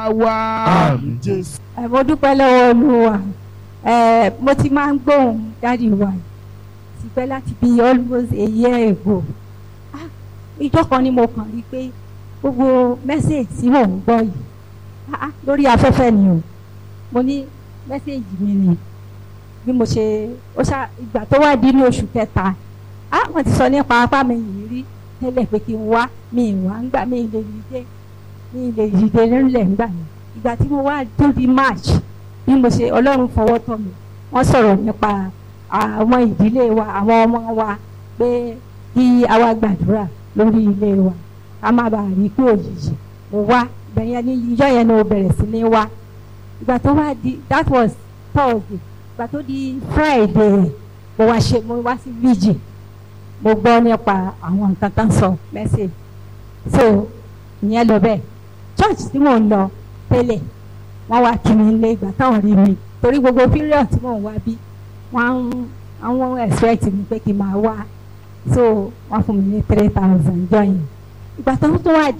wa. Àmín Jésù. ẹ mo dúpẹ́ lọ́wọ́ olúwa ẹ mo ti máa ń gbóhùn dáàdi wa ti pẹ́ láti bí almost a year ago Ah, ìjọ kan ni mo kàn rí pé gbogbo mẹ́sẹ̀gì tí mò ń gbọ́ yìí ah, ah, lórí afẹ́fẹ́ ni o mo ní mẹ́sẹ̀gì mi ni bí mo ṣe ó ṣá ìgbà tó wá di ní oṣù kẹta ah wọ́n ti sọ nípa apá mi yìí rí tẹ́lẹ̀ pé kí n wá mi ì wá ń gbà mí ì lè dìde mi ì lè dìde nílẹ̀ ń gbà yẹn ìgbà tí mo wá tó di march bí mo ṣe ọlọ́run fọwọ́ tọ́ mi wọ́n sọ̀rọ̀ nípa àwọn ìdílé wa àwọn ọmọ wa pé kí a wá gbàdúrà lórí ilé wa ká má bàa rí pé òjijì mo wá ìgbẹ̀yẹn ní ìjọ yẹn ni mo bẹ̀rẹ̀ sí ní wá ìgbà tó wá di that was thursday ìgbà tó di friday mo wá ṣe mo wá sí vigil mo gbọ́ nípa àwọn nǹkan tán sọ message so ìyẹn lọ bẹ́ẹ̀ church tí mò ń lọ tẹ́lẹ̀ wọ́n wá kí mi lé ìgbà táwọn rí mi torí gbogbo period tí mò ń wá bí wọ́n ń àwọn expect mi pé kí n máa wá so wọ́n fún mi ní three thousand join ìgbà tó tún wá